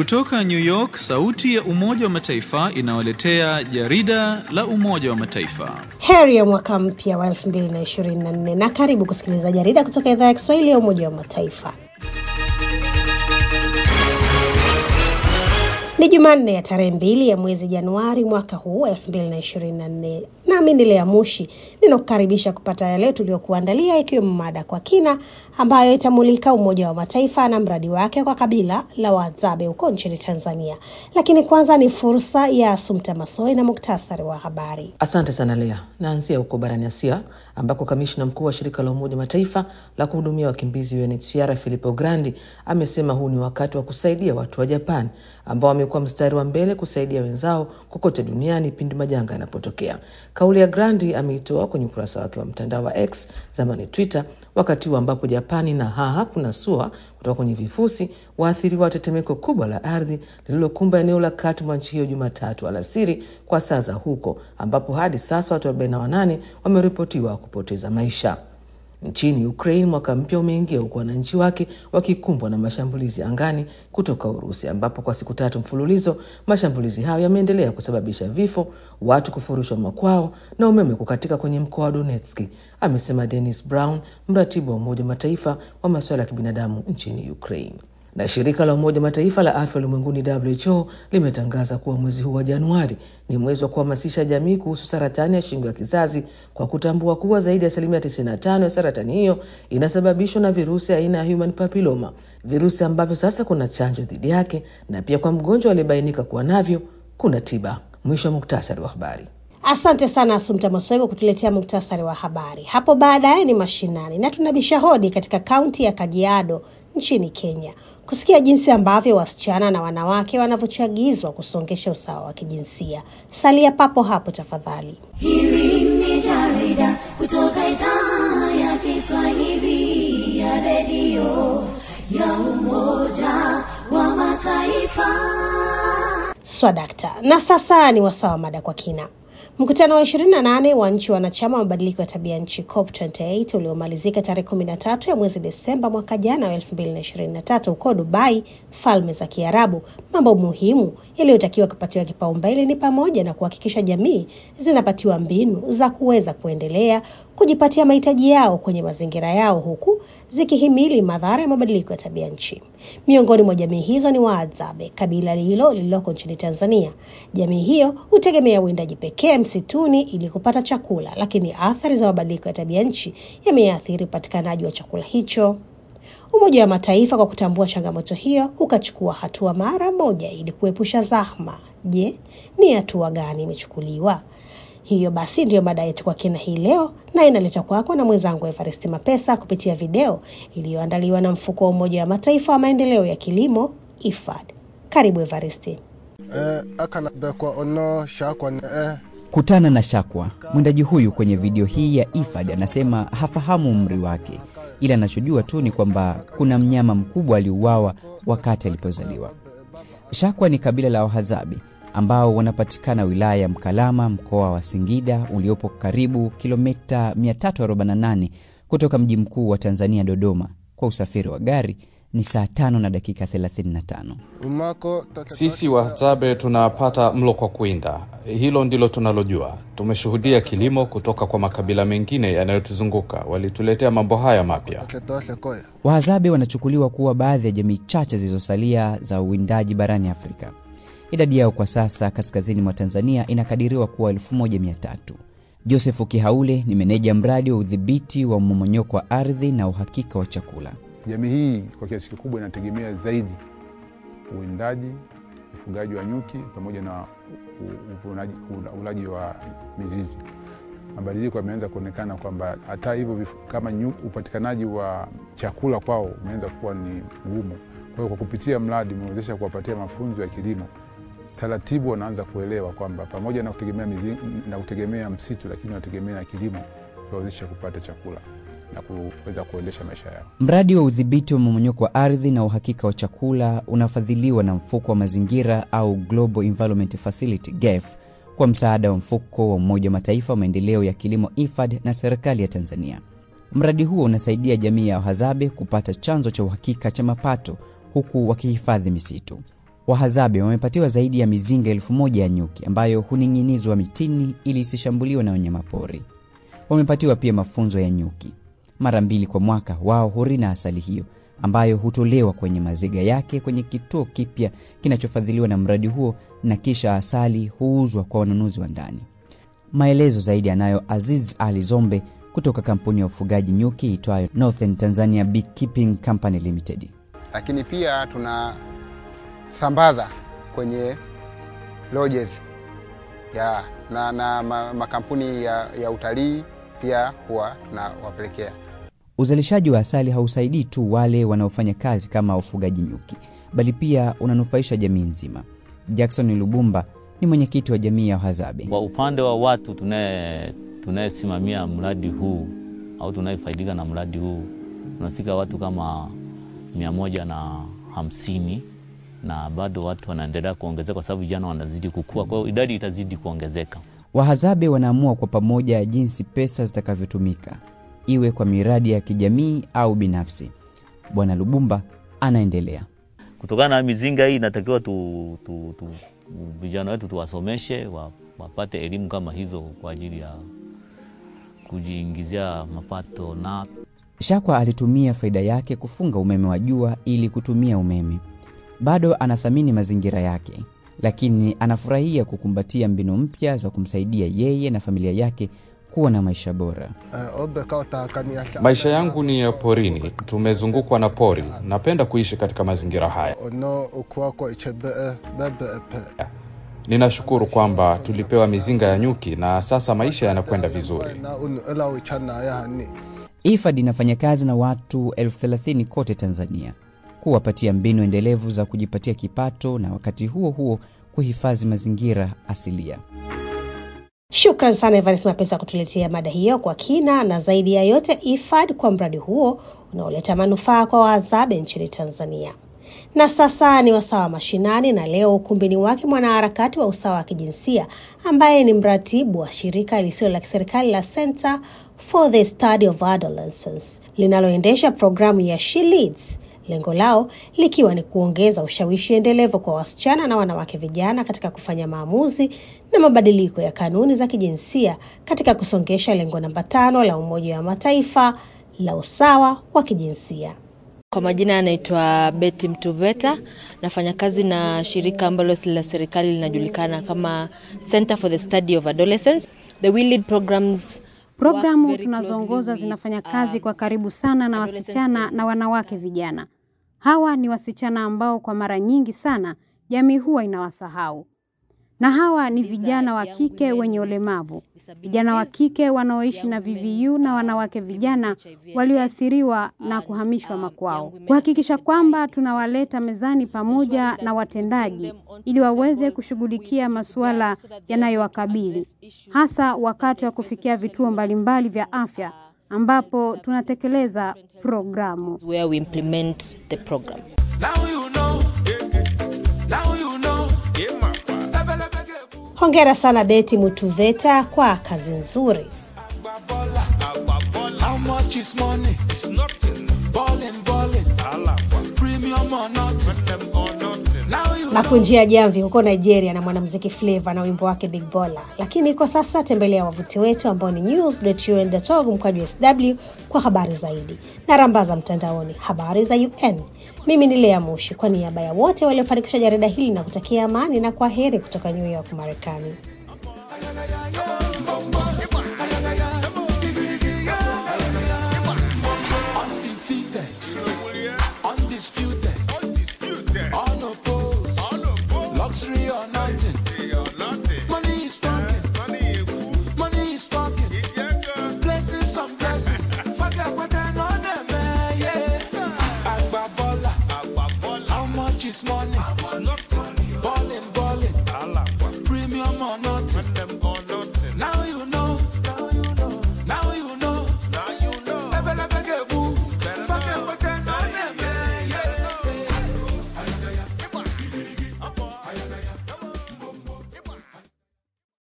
Kutoka New York, sauti ya Umoja wa Mataifa inawaletea jarida la Umoja wa Mataifa. Heri ya mwaka mpya wa 2024 na karibu kusikiliza jarida kutoka idhaa ya Kiswahili ya Umoja wa Mataifa. Ni Jumanne ya tarehe mbili ya mwezi Januari mwaka huu elfu mbili na ishirini na nne. Nami ni Lea Mushi ninakukaribisha kupata yale tuliokuandalia, ikiwemo mada kwa kina ambayo itamulika Umoja wa Mataifa na mradi wake kwa kabila la Wahadzabe huko nchini Tanzania. Lakini kwanza ni fursa ya Sumta Masoi na muktasari wa habari. Asante sana Lea. Naanzia huko barani Asia ambako kamishna mkuu wa shirika la Umoja Mataifa la kuhudumia wakimbizi UNHCR Filippo Grandi amesema huu ni wakati wa kusaidia watu wa Japan ambao wamekuwa mstari wa mbele kusaidia wenzao kokote duniani pindi majanga yanapotokea. Kauli ya Grandi ameitoa kwenye ukurasa wake wa mtandao wa X, zamani Twitter, wakati huu ambapo Japani na haha kuna sua kutoka kwenye vifusi waathiriwa wa tetemeko kubwa la ardhi lililokumba eneo la kati mwa nchi hiyo Jumatatu alasiri kwa saa za huko, ambapo hadi sasa watu 48 wameripotiwa kupoteza maisha. Nchini Ukraine mwaka mpya umeingia huku wananchi wake wakikumbwa na mashambulizi angani kutoka Urusi, ambapo kwa siku tatu mfululizo mashambulizi hayo yameendelea kusababisha vifo, watu kufurushwa makwao na umeme kukatika kwenye mkoa wa Donetski, amesema Dennis Brown, mratibu wa Umoja wa Mataifa wa masuala ya kibinadamu nchini Ukraine na shirika la Umoja Mataifa la afya ulimwenguni WHO limetangaza kuwa mwezi huu wa Januari ni mwezi wa kuhamasisha jamii kuhusu saratani ya shingo ya kizazi kwa kutambua kuwa zaidi ya asilimia 95 ya saratani hiyo inasababishwa na virusi aina ya human papilloma, virusi ambavyo sasa kuna chanjo dhidi yake, na pia kwa mgonjwa aliyebainika kuwa navyo kuna tiba. Mwisho wa muktasari wa habari. Asante sana Asumta Maswego kutuletea muktasari wa habari. Hapo baadaye ni mashinani na tunabisha hodi katika kaunti ya Kajiado nchini Kenya kusikia jinsi ambavyo wasichana na wanawake wanavyochagizwa kusongesha usawa wa kijinsia. Salia papo hapo tafadhali. Hili ni jarida kutoka idhaa ya Kiswahili ya redio ya Umoja wa Mataifa. Swadakta. Na sasa ni wasawa mada kwa kina. Mkutano wa 28 wa nchi wanachama wa mabadiliko ya tabia nchi COP28 uliomalizika tarehe 13 ya mwezi Desemba mwaka jana wa 2023 huko Dubai, Falme za Kiarabu. Mambo muhimu yaliyotakiwa kupatiwa kipaumbele ni pamoja na kuhakikisha jamii zinapatiwa mbinu za kuweza kuendelea kujipatia mahitaji yao kwenye mazingira yao huku zikihimili madhara ya mabadiliko ya tabia nchi. Miongoni mwa jamii hizo ni Wahadzabe, kabila hilo lililoko nchini Tanzania. Jamii hiyo hutegemea uwindaji pekee msituni ili kupata chakula, lakini athari za mabadiliko ya tabia nchi yameathiri upatikanaji wa chakula hicho. Umoja wa Mataifa kwa kutambua changamoto hiyo ukachukua hatua mara moja ili kuepusha zahma. Je, ni hatua gani imechukuliwa? Hiyo basi ndiyo mada yetu kwa kina hii leo, na inaletwa kwako na mwenzangu Evaristi Mapesa kupitia video iliyoandaliwa na mfuko wa Umoja wa Mataifa wa maendeleo ya kilimo IFAD. Karibu Evaristi. Eh, akana bekwa ono shakwa eh. Kutana na Shakwa. Mwindaji huyu kwenye video hii ya IFAD anasema hafahamu umri wake, ila anachojua tu ni kwamba kuna mnyama mkubwa aliuawa wakati alipozaliwa. Shakwa ni kabila la Wahadzabe ambao wanapatikana wilaya ya Mkalama, mkoa wa Singida, uliopo karibu kilomita 348 kutoka mji mkuu wa Tanzania, Dodoma. Kwa usafiri wa gari ni saa tano na dakika 35. Umako Sisi Wahadzabe tunapata mlo kwa kuwinda, hilo ndilo tunalojua. Tumeshuhudia kilimo kutoka kwa makabila mengine yanayotuzunguka, walituletea mambo haya mapya. tetoshe koya. Wahadzabe wanachukuliwa kuwa baadhi ya jamii chache zilizosalia za uwindaji barani Afrika. Idadi yao kwa sasa kaskazini mwa Tanzania inakadiriwa kuwa 1300. Josefu Kihaule ni meneja mradi wa udhibiti wa mmomonyoko wa ardhi na uhakika wa chakula. Jamii hii kwa kiasi kikubwa inategemea zaidi uwindaji, ufugaji wa nyuki pamoja na u- uvunaji- ula- ulaji wa mizizi. Mabadiliko yameanza kuonekana kwamba hata hivyo vif- kama nyu, upatikanaji wa chakula kwao umeanza kuwa ni mgumu. Kwa hiyo kwa kupitia mradi umewezesha kuwapatia mafunzo ya kilimo, taratibu wanaanza kuelewa kwamba pamoja na kutegemea, mizi, na kutegemea msitu, lakini wanategemea na kilimo kuwawezesha kupata chakula na kuweza kuendesha maisha yao. Mradi wa udhibiti wa mmomonyoko wa ardhi na uhakika wa chakula unafadhiliwa na mfuko wa mazingira au Global Environment Facility GEF kwa msaada wa mfuko wa Umoja wa Mataifa wa maendeleo ya kilimo IFAD na serikali ya Tanzania. Mradi huo unasaidia jamii ya Wahadzabe kupata chanzo cha uhakika cha mapato huku wakihifadhi misitu. Wahadzabe wamepatiwa zaidi ya mizinga elfu moja ya nyuki ambayo huning'inizwa mitini ili isishambuliwe na wanyamapori. Wamepatiwa pia mafunzo ya nyuki. Mara mbili kwa mwaka wao hurina asali hiyo ambayo hutolewa kwenye maziga yake kwenye kituo kipya kinachofadhiliwa na mradi huo, na kisha asali huuzwa kwa wanunuzi wa ndani. Maelezo zaidi anayo Aziz Ali Zombe kutoka kampuni ya ufugaji nyuki itwayo Northern Tanzania Beekeeping Company Limited. lakini pia tunasambaza kwenye lodges ya na, na ma, makampuni ya, ya utalii pia huwa tunawapelekea. Uzalishaji wa asali hausaidii tu wale wanaofanya kazi kama ufugaji nyuki, bali pia unanufaisha jamii nzima. Jackson Lubumba ni mwenyekiti wa jamii ya Wahadzabe. Kwa upande wa watu tunaye tunayesimamia mradi huu au tunayefaidika na mradi huu tunafika watu kama mia moja na hamsini na bado watu wanaendelea kuongezeka kwa sababu vijana wanazidi kukua, kwa hiyo idadi itazidi kuongezeka. Wahadzabe wanaamua kwa pamoja jinsi pesa zitakavyotumika, iwe kwa miradi ya kijamii au binafsi. Bwana Lubumba anaendelea. Kutokana na mizinga hii inatakiwa tu, tu, tu, vijana wetu tuwasomeshe wa, wapate elimu kama hizo kwa ajili ya kujiingizia mapato na Shakwa alitumia faida yake kufunga umeme wa jua ili kutumia umeme. Bado anathamini mazingira yake, lakini anafurahia kukumbatia mbinu mpya za kumsaidia yeye na familia yake kuwa na maisha bora. Maisha yangu ni ya porini, tumezungukwa na pori. Napenda kuishi katika mazingira haya. ono ukuwako ichebee bebe Ninashukuru kwamba tulipewa mizinga ya nyuki na sasa maisha yanakwenda vizuri. na unu elawi chana yahani IFAD inafanya kazi na watu elfu thelathini kote Tanzania kuwapatia mbinu endelevu za kujipatia kipato na wakati huo huo kuhifadhi mazingira asilia. Shukran sana Evanes Mapesa kutuletea mada hiyo kwa kina, na zaidi ya yote IFAD kwa mradi huo unaoleta manufaa kwa Wahadzabe nchini Tanzania. Na sasa ni wasawa mashinani, na leo ukumbini wake mwanaharakati wa usawa wa kijinsia ambaye ni mratibu wa shirika lisilo la kiserikali la Center for the Study of Adolescence linaloendesha programu ya She Leads, lengo lao likiwa ni kuongeza ushawishi endelevu kwa wasichana na wanawake vijana katika kufanya maamuzi na mabadiliko ya kanuni za kijinsia katika kusongesha lengo namba tano la Umoja wa Mataifa la usawa wa kijinsia. Kwa majina anaitwa Betty Mtuveta, nafanya kazi na shirika ambalo si la serikali linajulikana kama Center for the Study of Adolescence. The We Lead programs Programu tunazoongoza zinafanya kazi kwa karibu sana na wasichana na wanawake vijana. Hawa ni wasichana ambao kwa mara nyingi sana jamii huwa inawasahau, na hawa ni vijana wa kike wenye ulemavu, vijana wa kike wanaoishi na VVU na wanawake vijana walioathiriwa na kuhamishwa makwao, kuhakikisha kwamba tunawaleta mezani pamoja na watendaji ili waweze kushughulikia masuala yanayowakabili hasa wakati wa kufikia vituo mbalimbali vya afya ambapo tunatekeleza programu. where we implement the program. Hongera sana Beti Mutuveta kwa kazi nzuri. How much is money? It's nothing. Ballin', ballin'. Premium or nothing. Now you na kunjia jamvi huko Nigeria na mwanamuziki Flavour na wimbo wake Big Bola. Lakini kwa sasa tembelea wavuti wetu ambao ni news.un.org mkwaju sw kwa habari zaidi na rambaza mtandaoni habari za UN. Mimi ni Lea Mushi kwa niaba ya wote waliofanikisha jarida hili na kutakia amani na kwa heri kutoka New York, Marekani. undefeated. Undisputed. Unopposed. Luxury or nothing. Money is talking. Money is talking. Blessings on blessings. Forget what I know them, eh, yes. Agba Bola. How much is money? It's nothing. Ballin', ballin'. Premium or nothing.